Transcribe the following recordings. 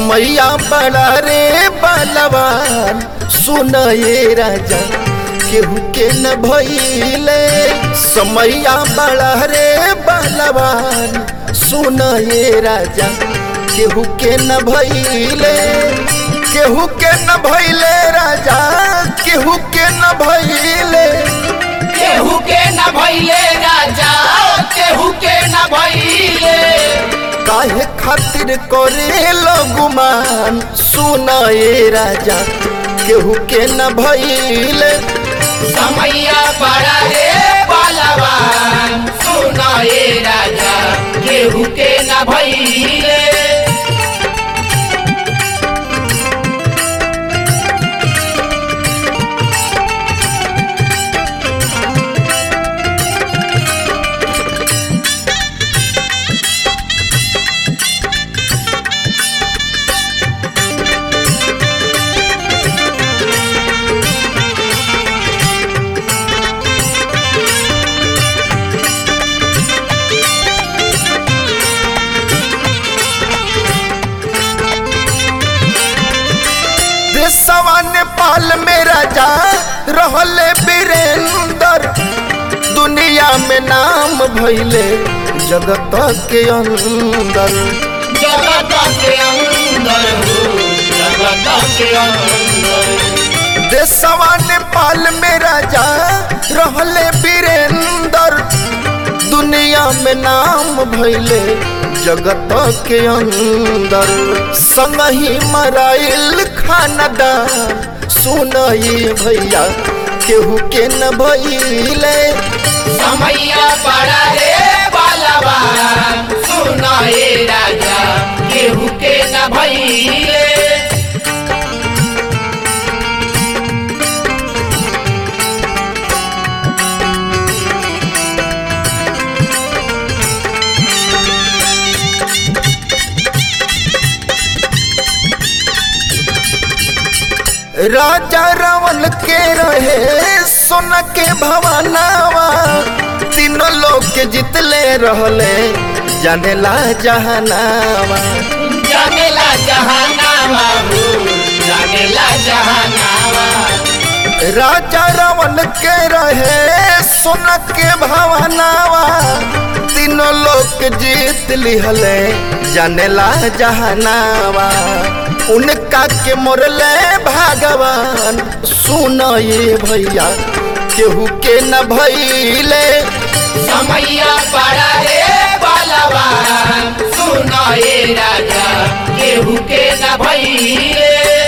समैया बड़ा रे बलवान सुन ये राजा केहू के न भइले समैया बड़ा रे बलवान सुन ये राजा केहू के न भइले केहू के न भइले राजा केहू के न भइले केहू के न भइले राजा केहू के न भइले काहे खातिर करे गुमान सुन ये राजा केहू के न भइले समैया बड़ा रे बलवान सुना ये राजा केहू के न भइले देशवा नेपाल में राजा रहले वीरेंद्र दुनिया में नाम भइले जगत के अंदर जगत के अंदर हो जगत के अंदर देशवा नेपाल में राजा रहले वीरेंद्र दुनिया में नाम भइले जगत के अंदर संगही मराइल खानदान सुन ये भैया केहू के न भइले समैया बड़ा रे बलवान सुना ये राजा केहू के न भइले राजा रावण के रहे सोन के भवनावा तीनों लोग के जितले रहले जानेला जहनावा जानेला जहानावा हो जानेला जहानावा राजा रावण के रहे सोन के भवनावा तीनों लोग के जीत लिहले जानेला जहनावा उनका के मोरले भगवान सुन ये भैया केहू के न भइले समैया बड़ा रे बलवान सुना ये राजा केहू के न भइले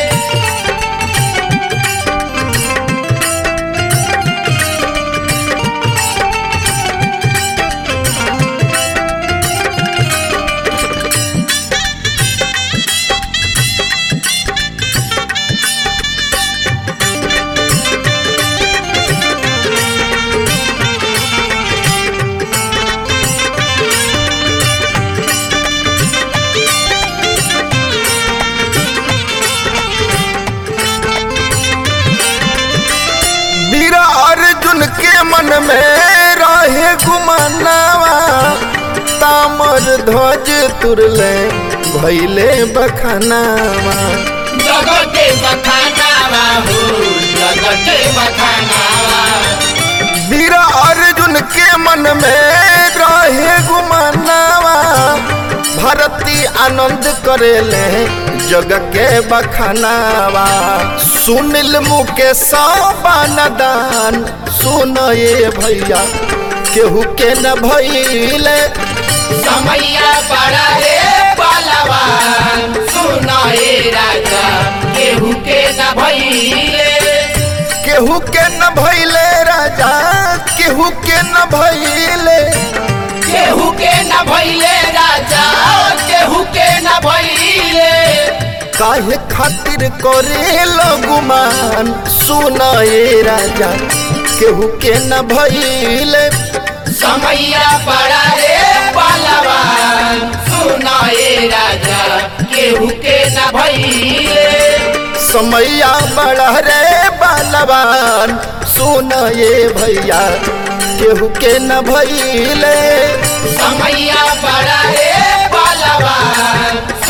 वीर अर्जुन के मन में रहे गुमानावा तामर ध्वज तुरले भैले बखनावा जगते बखानावा हो जगते बखानावा वीर अर्जुन के मन में रहे गुमानावा भरती आनंद करेले जग के बखनावा सुनिल मुकेश दान सुन ये भैया केहू के न भइले समैया बड़ा रे बलवान सुना ये राजा केहू के न भइले केहू के न भइले राजा केहू के न भइले केहू के न भइले राजा केहू के न भइले काहे खातिर करे गुमान सुन ये राजा केहू के न भइले समैया बड़ा रे बलवान सुना ये राजा केहू के न भइले समैया बड़ा रे बलवान सुन ये भैया केहू के न भइले समैया बड़ा रे बलवान सुना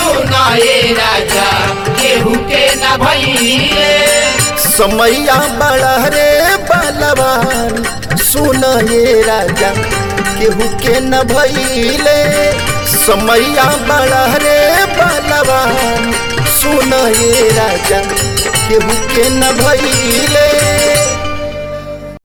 सुनाए राजा केहू के न भइले समैया बड़ा रे बलवान सुन ये राजा केहू के न भइले समैया बड़ा रे बलवान सुन ये राजा केहू के न भइले